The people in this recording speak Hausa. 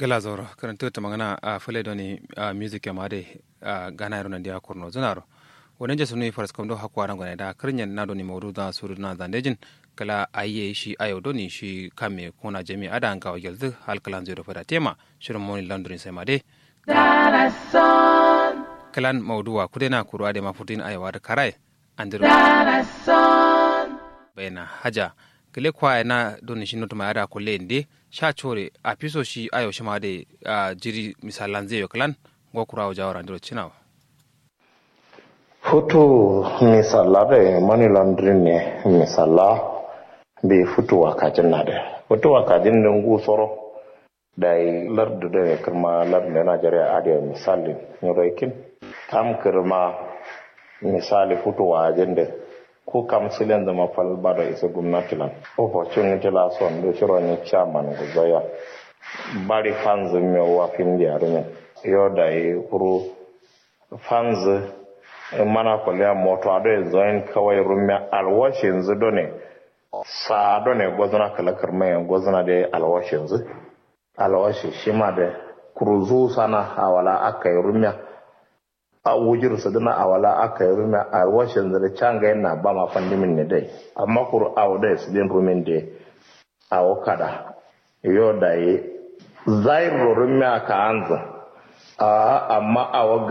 gala zoro karanta ta magana a fule doni a music ya made a gana yaro nan dia korno zunaro wonen je sunu faras kam do hakwa ran gona da karnyan na doni mawdu da suru na zandejin kala ayye shi ayo doni shi kame kuna jami ada an gawa gelzu hal kalan zero fada tema shirin moni laundry sai made kalan mawduwa kudena kurwa de mafutin ayawa da karai andiro bayna haja kile kwa na doni shi notuma ada kulle inde sha chore a piso shi ayo shi ma de a jiri misalan zai kalan go kurawo jawara andiro chinawa futu misala da money laundering ne misala be futu wakajin na da futu wakajin da ngu soro da yi lardu da ya kirma lardu da najeriya adiya misali nyoroikin tam kirma misali futu wajen da ko kam silen da mafal bada isa gwamnati lan opportunity la son do shiro ni chairman guzoya bari fans mi wa fin di arunya yo da yi kuru fans mana kwaliya moto ado ya zoyin kawai rumya alwashi yanzu done sa done gwazna kalakar mai gwazna da alwashi yanzu alwashi shi ma da kuruzu sana awala aka yi rumya a wujir su dana awala aka yi rumya alwashi yanzu da canga yana ba ma fandimin ne dai amma kuru awo da su din rumin da awo kada yo da yi zairu rumya ka anza amma awo